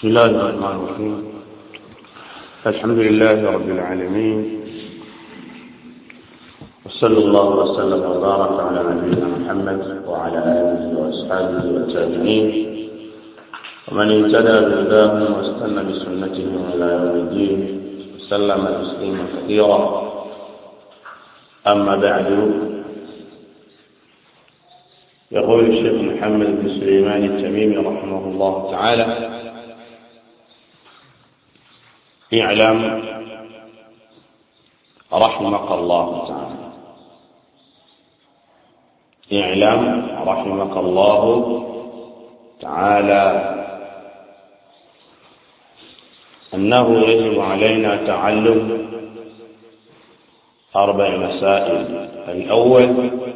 بسم الله الرحمن الرحيم الحمد لله رب العالمين وصلى الله وسلم وبارك على نبينا محمد وعلى اله واصحابه والتابعين ومن اهتدى بهداهم واستنى بسنتهم الى يوم الدين وسلم تسليما كثيرا اما بعد يقول الشيخ محمد بن سليمان التميمي رحمه الله تعالى اعلم رحمك الله تعالى اعلم رحمك الله تعالى أنه يجب علينا تعلم أربع مسائل الأول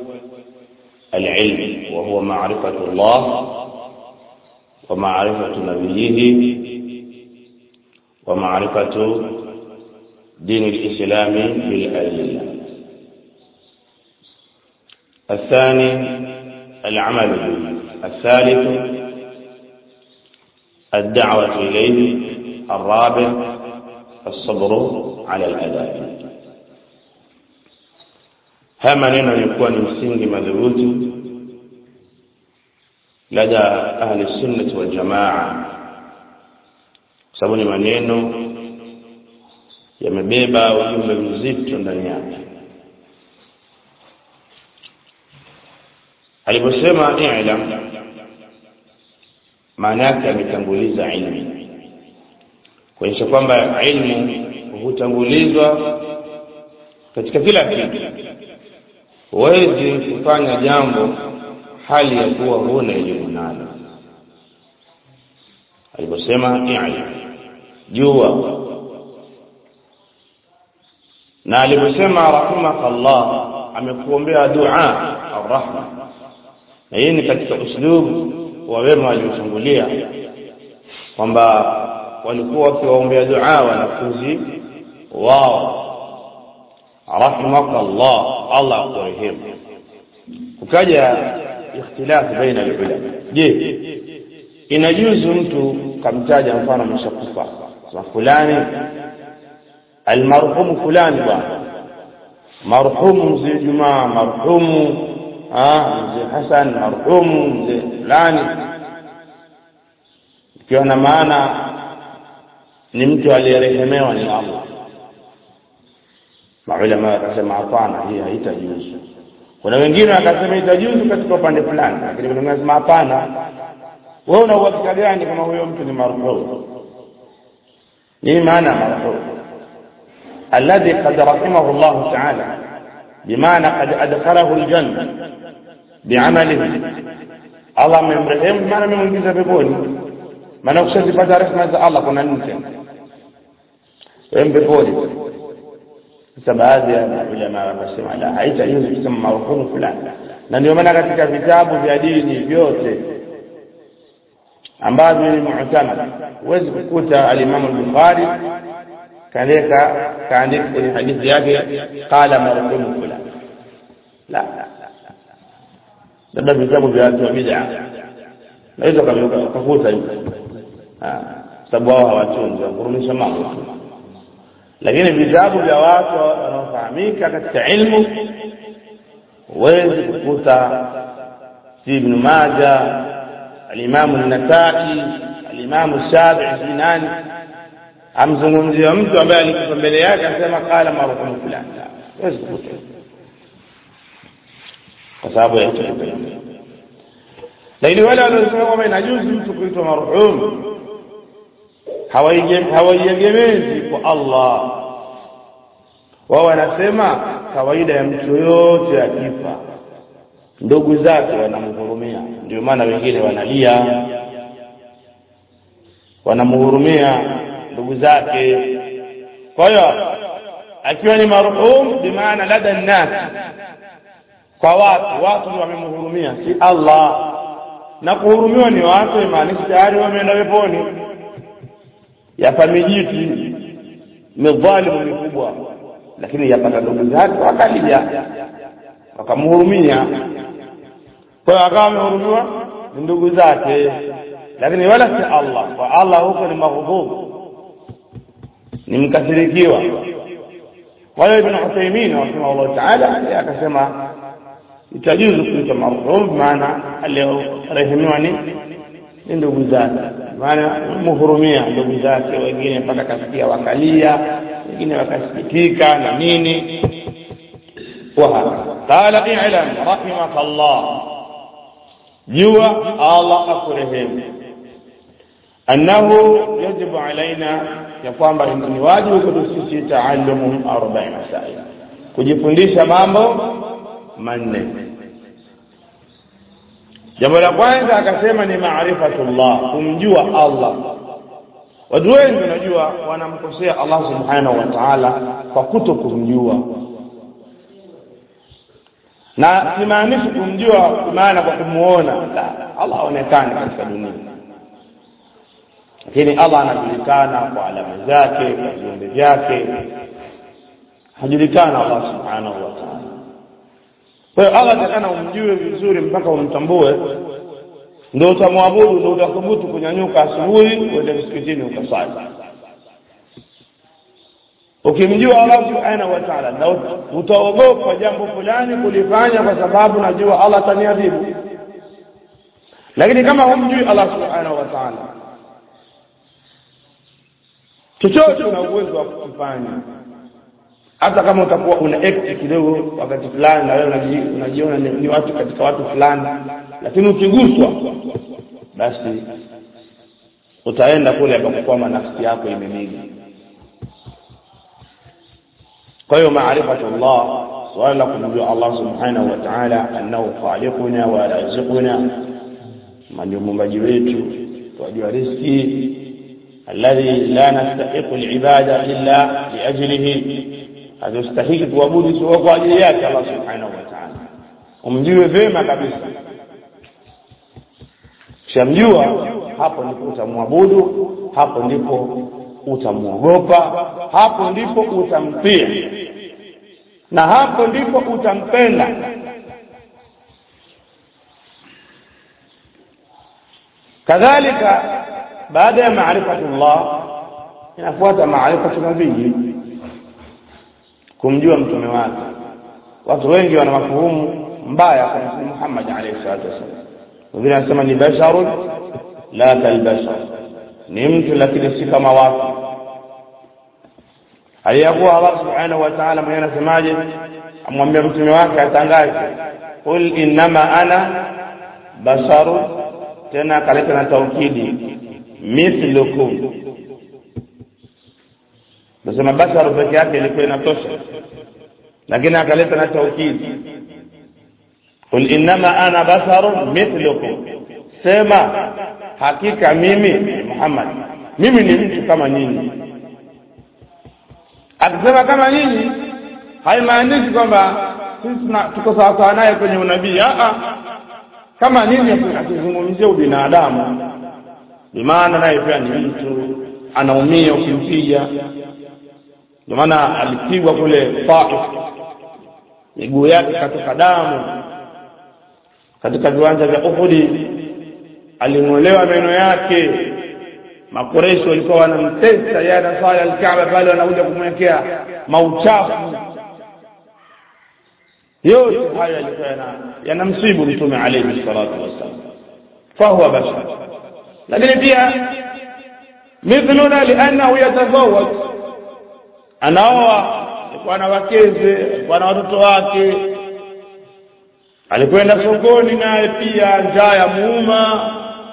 العلم وهو معرفة الله ومعرفة نبيه ومعرفة دين الإسلام بالأدلة الثاني العمل به الثالث الدعوة إليه الرابع الصبر على الأداء haya maneno yalikuwa ni msingi madhubuti lada ahli sunnati wal jamaa kwa sababu ni maneno yamebeba ujumbe mzito ndani yake aliposema i'lam maana yake ametanguliza ilmu kuonyesha kwamba ilmu hutangulizwa katika kila kitu huwezi kufanya jambo hali ya kuwa huna elimu nalo aliposema i'lam jua na aliposema rahimakallah amekuombea dua arrahma na hii ni katika uslubu wa wema waliotangulia kwamba walikuwa wakiwaombea dua wanafunzi wao rahimakallah Allah akurehemu kukaja ikhtilafu baina ulama je inajuzu mtu kamtaja mfano mshakufa kwa fulani almarhumu fulani bwana marhumu mzee Jumaa marhumu mzee Hassan marhumu mzee fulani ikiwa na maana ni mtu aliyerehemewa ni Allah maulama wakasema hapana hii haitajuzu kuna wengine wakasema itajuzu katika upande fulani lakini kuna wanasema hapana wewe una uhakika gani kama huyo mtu ni marhum nini maana marhum alladhi qad rahimahu Allah ta'ala bimaana qad adkhalahu aljanna bi'amalihi Allah amemrehemu maana amemwingiza peponi maana ukishazipata rehema za Allah kuna nini tena wewe peponi sasa baadhi ya ulama wakasema la haitajuzu kusema marhumu fulani na ndio maana katika vitabu vya dini vyote ambavyo ni mu'tamad huwezi kukuta al-Imam al-Bukhari kaleka kaandika kwenye hadithi yake qala marhumu fulani la labda vitabu vya watu wa bid'a naweza kukuta hivyo sababu wao hawatunzi wakurumisha mambo lakini vitabu vya watu wanaofahamika katika ilmu huwezi kukuta si ibn Majah alimamu an-Nasa'i alimamu Shafi'i si nani amzungumzia mtu ambaye alikuwa mbele yake akasema qala marhumu fulani huwezi kukuta kwa sababu ya hicho lakini wale waliosema kwamba inajuzu mtu kuitwa marhum hawaiegemezi kwa Allah wao wanasema kawaida ya mtu yoyote akifa ndugu zake wanamhurumia ndio maana wengine wanalia wanamhurumia ndugu zake kwa hiyo akiwa ni marhum bimaana lada nnas kwa watu watu ndio wamemhurumia si Allah na kuhurumiwa ni watu imaanisha tayari wameenda peponi yapa mijiti midhalimu mikubwa lakini yapata ndugu zake wakalia wakamhurumia kwa hiyo akawa amehurumiwa ni ndugu zake lakini wala si Allah kwa Allah huko ni maghdhub ni mkasirikiwa kwa hiyo Ibn Uthaymeen rahimahullah ta'ala akasema itajuzu kuitwa marhum maana aliyorehemiwa ni ni ndugu zake maana mhurumia ndugu zake wengine mpaka kasikia wakalia wengine wakasikitika na nini قال اعلم رحمك الله جوا الله أكرهم أنه يجب علينا يقوم ni wajibu kwetu sisi taallumu arba'i masail kujifundisha mambo manne jambo la kwanza akasema ni maarifatullah kumjua Allah watu wengi unajua wanamkosea Allah subhanahu wa ta'ala kwa kuto kumjua na simaanishi kumjua maana kwa kumuona la Allah aonekane katika dunia lakini Allah anajulikana kwa alama zake kwa viumbe vyake hajulikana Allah subhanahu wa ta'ala kwa hiyo Allah atakana umjue vizuri mpaka umtambue ndio utamwabudu ndio utathubutu kunyanyuka asubuhi uende msikitini ukasali ukimjua Allah subhanahu wa ta'ala na utaogopa jambo fulani kulifanya kwa sababu najua Allah ataniadhibu lakini kama humjui Allah subhanahu wa ta'ala chochote una uwezo wa kufanya hata kama utakuwa una act kidogo wakati fulani na wewe unajiona ni, ni watu katika watu fulani lakini ukiguswa basi utaenda kule ambapo kwamba nafsi yako imemili kwa hiyo maarifatullah swala la kumjua Allah subhanahu wa ta'ala annahu khaliquna wa raziquna ndio muumbaji wetu wajua riziki alladhi la nastahiqu alibada illa liajlihi hatustahiki kuabudu isipokuwa kwa ajili yake Allah subhanahu wa ta'ala umjue vema kabisa kishamjua hapo ndipo utamwabudu hapo ndipo utamwogopa hapo ndipo utamtii na hapo ndipo utampenda kadhalika baada ya maarifatullah inafuata maarifatu nabii kumjua mtume wake watu wengi wana mafuhumu mbaya kwa mtume Muhammad alayhi salatu wasallam wengine wanasema ni basharun la kalbashar ni mtu lakini si kama watu aliyakuwa Allah subhanahu wa ta'ala mwenyewe anasemaje amwambia mtume wake atangaze qul innama ana basharun tena akaleta na taukidi mithlukum nasema basharu peke yake ilikuwa inatosha lakini akaleta na taukidi qul innama ana basharun mithlukum sema hakika mimi Muhammad mimi ni mtu kama nyinyi akisema kama nyinyi haimaanishi kwamba sisi tuko sawasawa naye kwenye unabii kama nyinyi akizungumzia ubinadamu bimaana naye pia ni mtu anaumia ukimpiga ndio maana alipigwa kule Taif miguu yake katoka damu katika viwanja vya Uhudi aling'olewa meno yake makoresho walikuwa wanamtesa yeye anasali alkaaba pale wanakuja kumwekea mauchafu yote haya yalikuwa yanamsibu mtume alayhi salatu wassalam fahuwa bashar lakini pia mithluna liannahu yatazawaj anaoa alikuwa na wakeze alikuwa na watoto wake alikwenda sokoni naye pia njaa ya muuma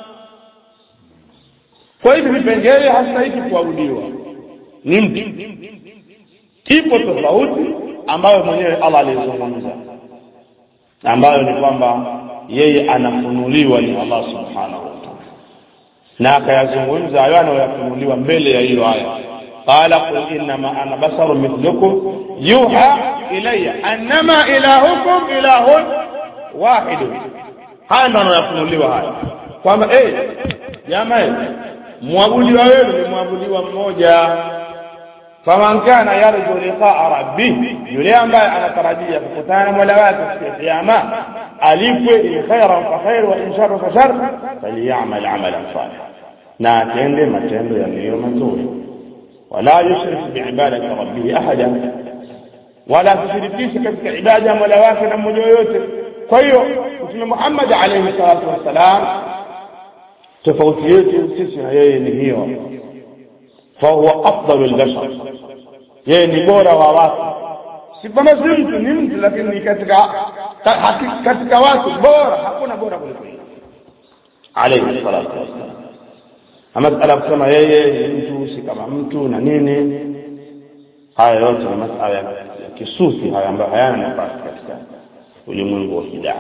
kwa hivyo vipengele hastahiki kuabudiwa ni mtu ipo tofauti ambayo mwenyewe Allah alizungumza ambayo ni kwamba yeye anafunuliwa ni Allah subhanahu wa ta'ala na akayazungumza hayo anayoyafunuliwa mbele ya hiyo aya qala qul innama ana basarun mithlukum yuha ilayya annama ilahukum ilahun wahidun haya ndo anayafunuliwa haya kwamba eh jamaa mwabudiwa wenu ni mwabudiwa mmoja faman kana yarju liqaa rabbih yule ambaye anatarajia kukutana na mola wake siku ya kiyama alipwe in khairan fa khair wa in sharra fa shar falyamal amalan salih na atende matendo yaliyo mazuri wala yushrik biibadati rabbih ahada wala tusirikishe katika ibada ya mola wake na mmoja yoyote kwa hiyo mtume Muhammad alayhi salatu wassalam tofauti yetu sisi na yeye ni hiyo fahuwa afdalul bashar yeye ni bora wa watu si kwamba si mtu ni mtu lakini ni katika katika watu bora hakuna bora kuliko yeye alayhi salatu wassalam ama masala kusema yeye ni mtu si kama mtu na nini haya yote ni masala ya kisufi haya ambayo hayana nafasi katika ulimwengu wa kidaa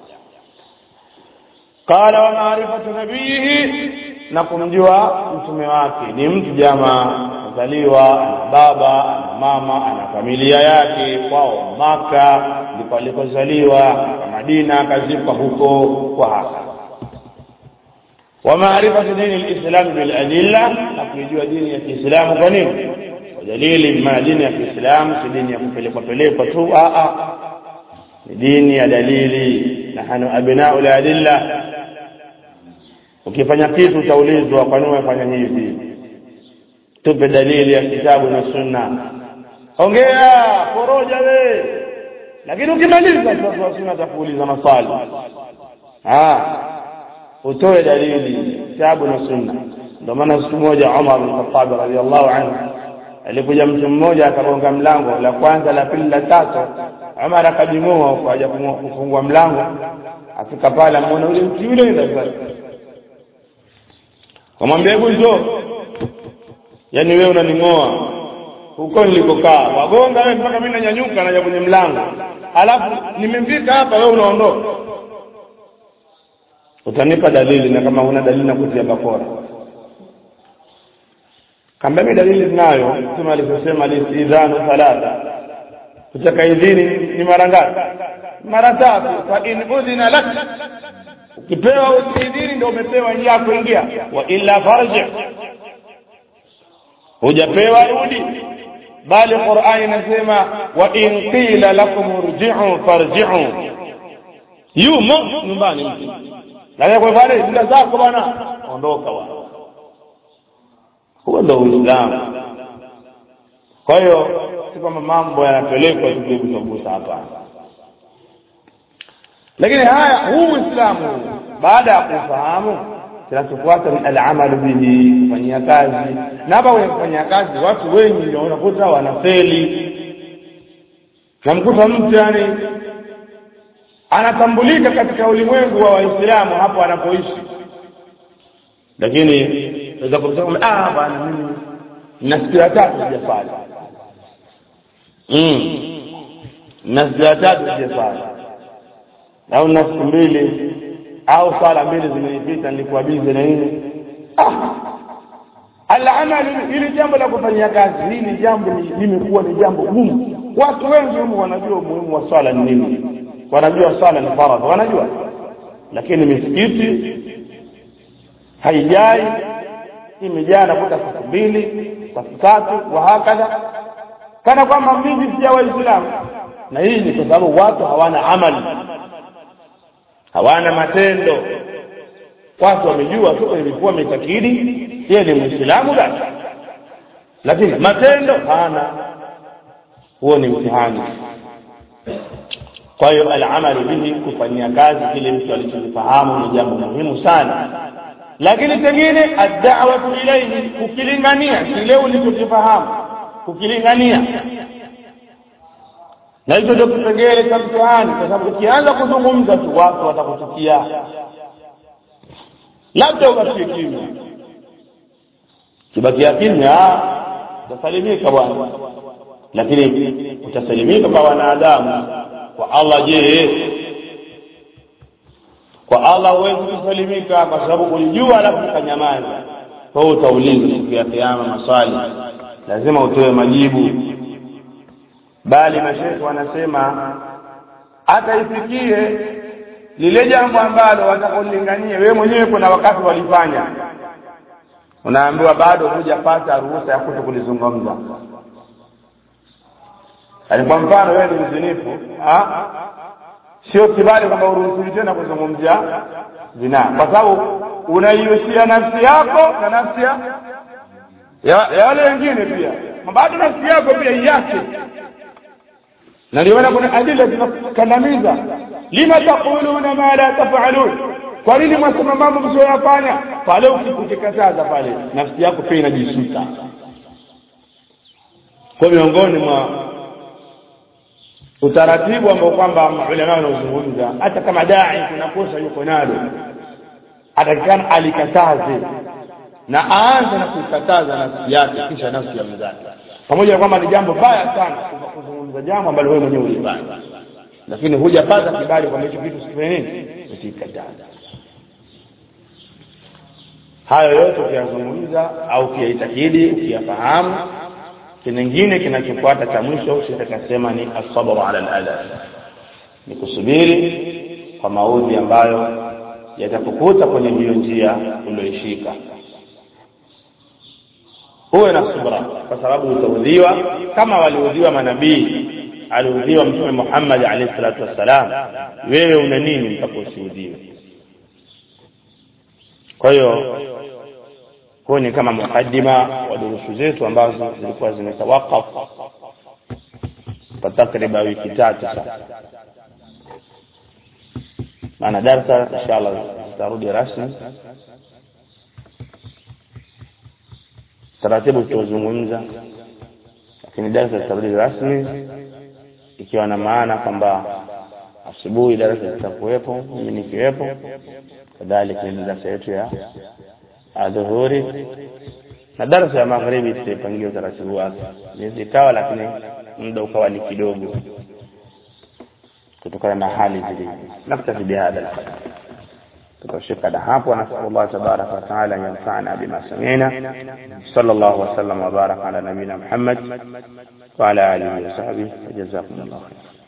qala wa maarifatu nabiyihi na kumjua mtume wake ni mtu jamaa azaliwa ana baba ana mama ana familia yake kwao maka ndipo alikozaliwa madina akazikwa huko kwa hasa wa maarifatu dini lislam biladilla na kuijua dini ya kiislamu kwa nini kwa dalili maana dini ya kiislamu si dini ya kupelekwa pelekwa tu ni dini ya dalili nahnu abnau ladilla ukifanya kitu utaulizwa kwa nini umefanya hivi tupe dalili ya kitabu na sunna ongea poroja we lakini ukimaliza sasa wa sunna atakuuliza maswali ah utoe dalili kitabu na sunna ndio maana siku moja Umar bin Khattab radhiallahu anhu alikuja mtu mmoja akagonga mlango la kwanza la pili la tatu Umar akajimua kwa haja kufungua mlango afika pale amuona yule mtu yule ndio kamwambia hebu njoo yaani wewe unaning'oa huko nilikokaa wagonga wewe mpaka mimi nanyanyuka naja kwenye mlango alafu nimefika hapa wewe unaondoka utanipa dalili na kama huna dalili nakutia bakora kamba mimi dalili ninayo mtume alivyosema listidhanu thalatha kutaka idhini ni mara ngapi mara tatu fa in udhina lak ukipewa idhini ndio umepewa njia ya kuingia wa illa farji hujapewa rudi bali qurani inasema wa in qila lakum irji'u farji'u yumo nyumbani mtu na kwa pale ndio zako bwana ondoka bwana huo ndio uislamu kwa hiyo si kwamba mambo yanapelekwa tukugusagusa hapana lakini haya huu uislamu baada ya kufahamu kinachofuata ni alamalu bihi kufanyia kazi na hapa kwenye kufanyia kazi watu wengi unakuta wanafeli namkuta mtu yani anatambulika katika ulimwengu wa waislamu hapo anapoishi lakini naweza kusema ah bwana mimi na siku ya tatu sijafanya mm na siku ya tatu sijafanya au na siku mbili au sala mbili zimenipita nilikuwa bize na nini ah alamalu hili jambo la kufanyia kazi hili jambo limekuwa ni jambo gumu watu wengi humu wanajua umuhimu wa swala ni nini wanajua swala ni faradhi wanajua lakini misikiti haijai imejaa nakuta siku mbili siku tatu wa hakadha kana kwamba mimi sija waislamu na hii ni kwa sababu watu hawana amali hawana matendo watu wamejua tu ilikuwa mitakidi yeye ni muislamu basi lakini matendo hana huo ni mtihani kwa hiyo alamalu bihi kufanyia kazi kile mtu alichokifahamu ni jambo muhimu sana lakini pengine addawatu ilaihi kukilingania kile ulichokifahamu kukilingania na hicho ndio kipengele cha mtihani kwa sababu ukianza kuzungumza tu watu watakuchukia labda ubakie kimya kibakia kimya utasalimika bwana lakini utasalimika kwa wanadamu kwa Allah je kwa Allah huwezi kusalimika kwa sababu kulijua alafu ukanyamaza kwa hiyo utaulizwa siku ya kiyama maswali lazima utoe majibu bali mashekhe wanasema hata ifikie lile jambo ambalo watakulingania wewe mwenyewe kuna wakati walifanya unaambiwa bado hujapata ruhusa ya kuto kulizungumza yaani kwa mfano wewe ni mzinifu sio kibali kwamba uruhusiwi tena kuzungumzia zinaa kwa sababu unaihusia nafsi yako na nafsi ya ya ya wale wengine pia bado nafsi yako pia iache na ndio maana kuna adila zinakandamiza lima taquluna ma la tafalun kwa nini mwasema mambo msioyafanya pale ukikataza pale nafsi yako pia inajisuta kwa miongoni mwa utaratibu ambao kwamba maulama wanaozungumza hata kama dai kuna kosa yuko nalo atakikana alikataze na aanze na kuikataza nafsi yake kisha nafsi ya mwenzake pamoja na kwamba ni jambo baya sana kuzungumza jambo ambalo wewe mwenyewe ulifanya lakini hujapata kibali kwamba hicho kitu sifanye nini usikataza hayo yote ukiyazungumza au ukiyaitakidi ukiyafahamu kingine kinachofuata cha mwisho sitakasema ni asabru ala aladha ni kusubiri kwa maudhi ambayo yatakukuta kwenye hiyo njia ulioishika huwe na subra kwa sababu utaudhiwa kama waliudhiwa manabii aliudhiwa mtume Muhammad alayhi salatu wassalam wewe una nini mpaka usiudhiwe kwa hiyo huo ni kama mukaddima wa durusu zetu ambazo zilikuwa zimetawakaf kwa takriban wiki tatu sasa maana darsa inshallah zitarudi rasmi taratibu tutazungumza lakini darasa zitarudi rasmi ikiwa na maana kwamba asubuhi darasa zitakuwepo mimi nikiwepo kadhalika ni darasa yetu ya adhuhuri na darasa ya magharibi tutaipangia utaratibu wake miezi ikawa lakini muda ukawa ni kidogo kutokana na hali zilivyo naktafi bihadha alqadar tutashika na hapo nasallallahu tabaraka wa taala an yanfa'ana bima sami'na sallallahu wa sallam wa baraka ala nabina muhammad wa ala alihi wa sahbihi jazakumullahu khairan